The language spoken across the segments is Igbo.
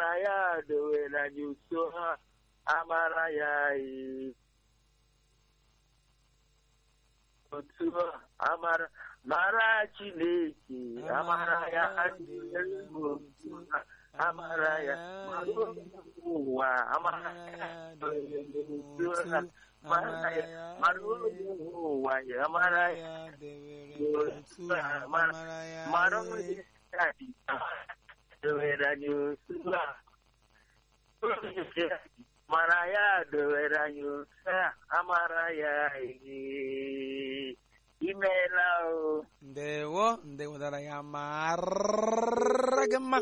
ya dowere anyị uso ha amara ya ee. otu a, amara mara chineke amara ya adịghị m otu a, amara ya mara ụwa amara ya dowere anyị uso ha mara ya mara onye nwe ụwa ya amara ya mara onye dowere anyị otu a mara ya dowere anyị otu a amara ya ee. imeela o ndewo ndewo dara ya mara gị mma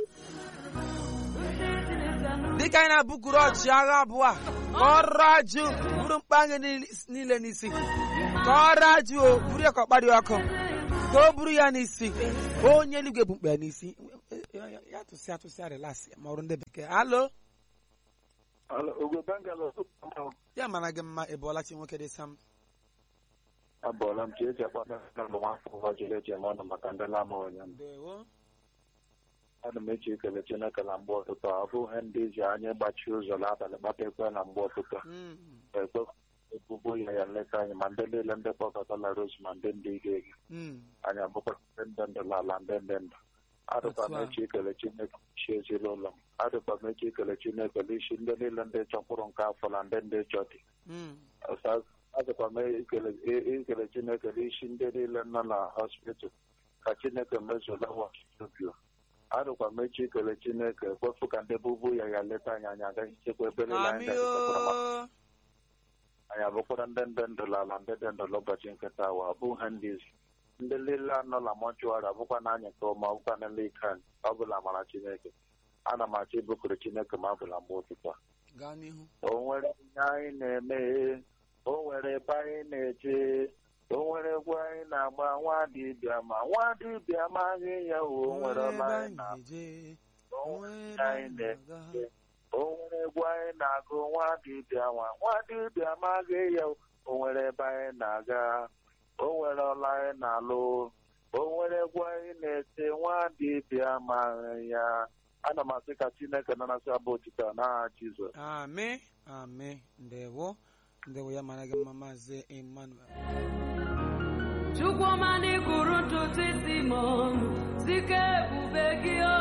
dịka anyị na-abụkuru ọchịagha abụọ a kọrọ ajụ buru mkpa anyị niile n'isi kọrọ ajụ o buru ya ka ọ kparịa ọkụ ka o buru ya n'isi onye eluigwe bụ mkpa ya n'isi ya tụsị atụsị relasị ma ọrụ ndị bekee alo ogwe bangalo ya mara gị mma ị bụọla chi nwoke dị sam abọọla m chi eji akpata na mbụ nwafọ ụwa jiri eji eme ọnụ maka ndị lama onye m ndewo ana m eji ekele chineke na mgbe ụtụtụ ọ bụghị ndị ji anyị gbachi ụzọ n'abalị gbata ekwe na mgbe ụtụtụ Mm. ekwe ebubo ya ya nleta anyị ma ndị niile ndị kpọkọtala rose ma ndị ndị ige ege Mm. anyị abụkwa ndị ndị ndụ n'ala ndị ndị ndụ adịkwa m Otu a. echi ekele chineke chi ezinụlọ m adịkwa m echi ekele chineke n'isi ndị niile ndị chọkwụrụ nke afọ na ndị ndị chọ dị Mm. Ọsa- adịkwa m ekele e- ekele chineke n'isi ndị niile nọ na hospital ka chineke mezuola wasubio adịkwa m echi ekele chineke kwefu ka ndị bubu ya ya leta anyị anyị agaghị ichekwa ebe niile anyị Amị ga-echekwara maka o anyị abụkwara ndị ndị ndụ n'ala ndị dị ndụ n'ụbọchị nkịta awa abụghị ndị izi ndị niile anọ na mọchụarị abụkwa na anyị nke ọma ọbụkwa na ndị ike anyị ọ bụla mara chineke ana m achọ ibukuru chineke ma ọ bụla mgbe ụtụtụ a gaa n'ihu o nwere ihe anyị na-eme o nwere ebe anyị na-eje o nwere egwu anyị na-agba nwa dibịa ma nwa dibịa amaghị ya o nwere ọla anyị na eje o nwere ihe anyị na-eme o nwere egwu anyị na-agụ nwa dibịa nwa nwa dibịa amaghị ya o nwere ebe anyị na-aga o nwere ọla anyị na-alụ o nwere egwu anyị na-ete nwa dibịa amaghị ya ana m asị ka chineke nanasị abụ otito n'aha jizọs amị amị ndewo ndewo ya mara gị mma maazị emmanuel Chukwuma n'ikuru ntutu isi m ọnụ sike ebube gị o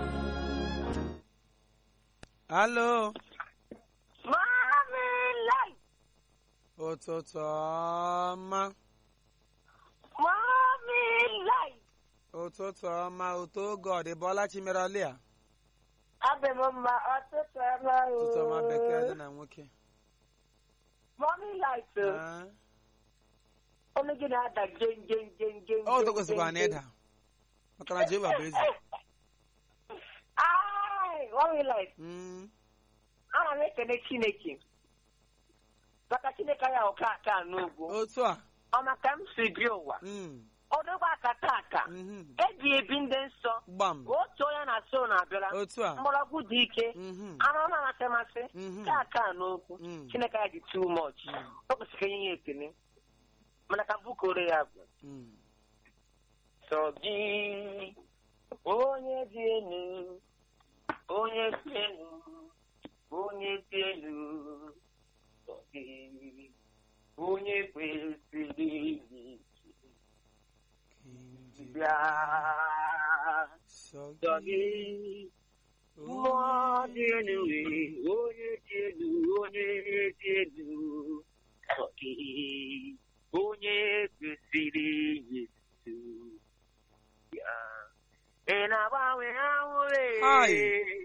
alo Mami light, ụtụtụ ọma mami light. ụtụtụ ọma ụtụ oge ọ dị bọla chimerọli a Abẹ m mma ọtụtụ ọma o. ụtụtụ ọma bekee dị na nwoke Mami light o. Ah. Ọnụ gị na-ada jen jen jen jen. ọ ụtọ kwesịkwara na ịda maka na jehova bụ eze Ai, mami light. Mm. Ana m ekele Chineke. Maka Chineke ya ọka aka n'ugwu. otu a Ọ maka m si bi ụwa. Mm. Ọdụgba akata aka. Mhm. Eji ebi ndị nsọ. gbam Otu onye na-asụ na-abịara. otu a Mgbọrọgwụ dị ike. Mhm. anụ ọma amasị amasị Mhm. ka aka n'okwu Mm. chineke ya dị too much o kwesịrị ka enye ya ekele mana ka bukoro ya bụ Mm. sọ gị onye dị elu onye dị elu onye dị elu sọ gị onye kwesịrị iyi King bịa sọ sọ gị gị mmụọ dị elu onye dị elu onye dị elu sọ gị onye kwesịrị yesu ya ị na-agbanwe ahụrụ Ai.